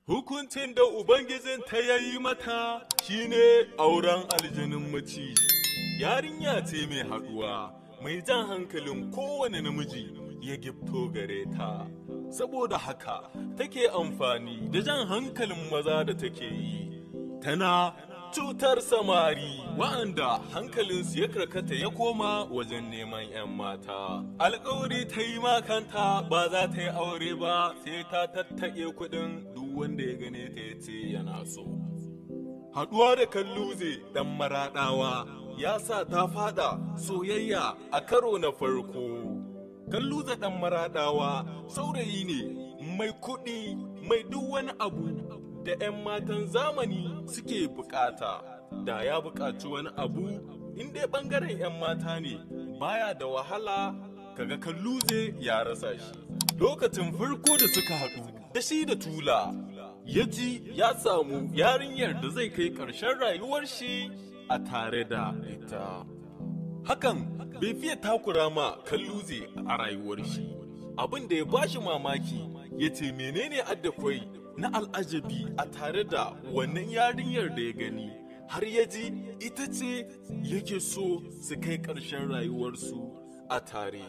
Hukuncin da Ubangijin ta yayi mata shine auren aljanin maciji. Yarinya ce mai haɗuwa, mai jan hankalin kowane namiji ya gifto gare ta. Saboda haka take amfani da jan hankalin maza da take yi. Tana cutar samari wa'anda hankalinsu ya karkata ya koma wajen neman 'yan mata. Alkawari ta yi makanta ba za ta yi aure ba sai ta tattaɓe kuɗin duk wanda ya gane ta ya ce yana so. Haɗuwa da kalluze ɗan maraɗawa ya sa ta fada soyayya a karo na farko. Kalluze ɗan maraɗawa saurayi ne mai kuɗi mai duk wani abu da 'yan matan zamani suke bukata da ya buƙaci wani abu in dai ɓangaren 'yan mata ne baya da wahala kaga kalluze ya rasa shi lokacin farko da suka haɗu da shi da tula ya ji ya samu yarinyar da zai kai ƙarshen rayuwar shi a tare da ita hakan bai fiye takura ma kalluze a rayuwar shi abin da ya bashi mamaki ya ce menene addakwai na al'ajabi a tare da wannan yarinyar da ya gani har ya ji ita ce yake so su kai ƙarshen rayuwarsu a tare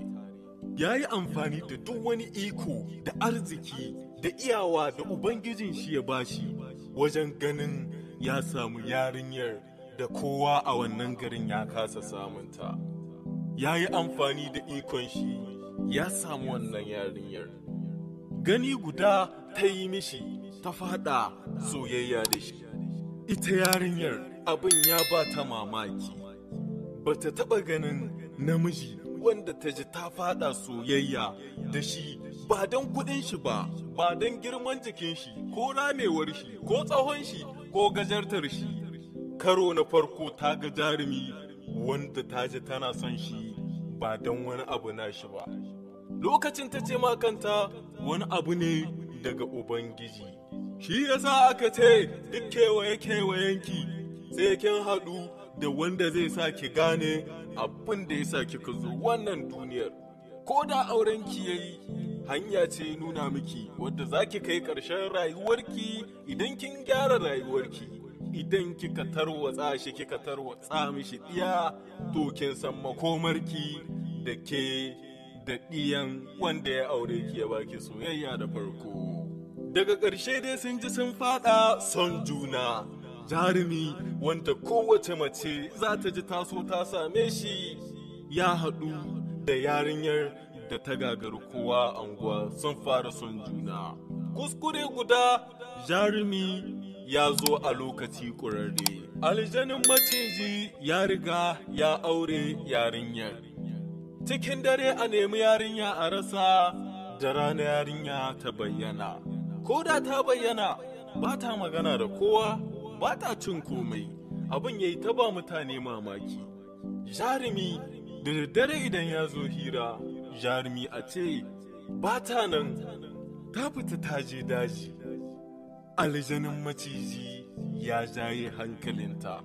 ya yi amfani da duk wani iko da arziki da iyawa da ubangijin shi ya bashi wajen ganin ya samu yarinyar da kowa a wannan garin ya kasa samunta ya yi amfani da ikon shi ya samu wannan yarinyar gani guda ta yi mishi ta fada soyayya da shi ita yarinyar abin ya ba ta mamaki ba ta taɓa ganin namiji wanda ta ji ta fada soyayya da shi ba don kudin shi ba ba don girman jikin shi ko ramewar shi ko tsawon shi ko gajartar shi karo na farko ta ga jarumi wanda ta ji tana son shi ba don wani abu na shi ba lokacin ta ce makanta wani abu ne daga ubangiji shi yasa aka ce duk kewaye kewayenki sai kin haɗu da wanda zai sa ki gane abin da ya sa kika zo wannan duniyar ko da auren ki yayi hanya ce nuna miki wadda za ki kai ƙarshen rayuwarki idan kin gyara rayuwarki idan kika tarwatsa shi kika tarwatsa mishi ɗiya to kin san makomarki da ke da ɗiyan wanda ya aure ki ya baki soyayya da farko daga ƙarshe dai sun ji sun faɗa son juna jarumi wanda kowace mace za ta ji taso ta same shi ya haɗu da yarinyar da ta gagaru kowa anguwa sun fara son juna kuskure guda jarumi ya zo a lokaci ƙurarre aljanin maciji ya riga ya aure yarinyar cikin dare a nemi yarinya a rasa da rana yarinya ta bayyana ko da ta bayyana ba ta magana da kowa ba ta cin komai abin ya yi ta ba mutane mamaki jarumi da daddare idan ya zo hira jarumi a ce ba ta nan ta fita ta je daji aljanin maciji ya jaye hankalinta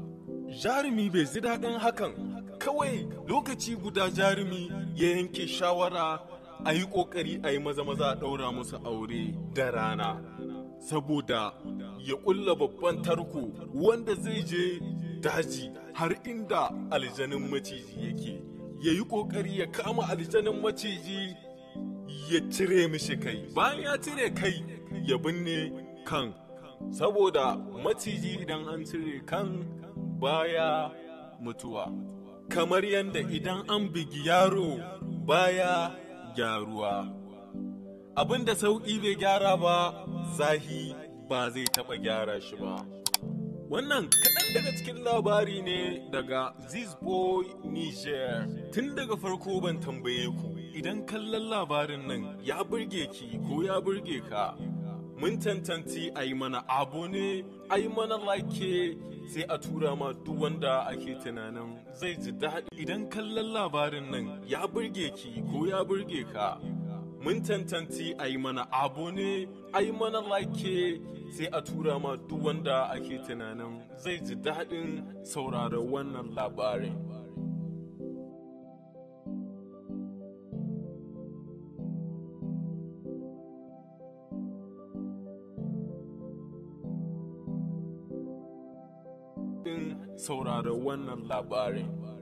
jarumi bai ji daɗin hakan kawai lokaci guda jarumi ya yanke shawara a yi ƙoƙari a yi maza-maza a ɗaura musu aure da rana saboda ya ƙulla babban tarko wanda zai je daji har inda aljanin maciji yake ya yi ƙoƙari ya kama aljanin maciji ya cire mishi kai bayan ya cire kai ya binne kan saboda maciji idan an cire kan baya mutuwa kamar yadda idan an bigi yaro baya gyaruwa abin da sauƙi bai gyara ba zahi ba zai taɓa gyara shi ba wannan kaɗan daga cikin labari ne daga zizboy niger tun daga farko ban tambaye ku idan kallon labarin nan ya burge ki ko ya burge ka mun tantanci a yi mana abu ne a yi mana like sai a tura ma duk wanda ake tunanin zai ji daɗi idan kallon labarin nan ya burge ki ko ya burge ka mun tantanci a yi mana abu ne a yi mana like sai a tura ma duk wanda ake tunanin zai ji daɗin sauraron wannan labarin daɗin sauraron wannan labarin.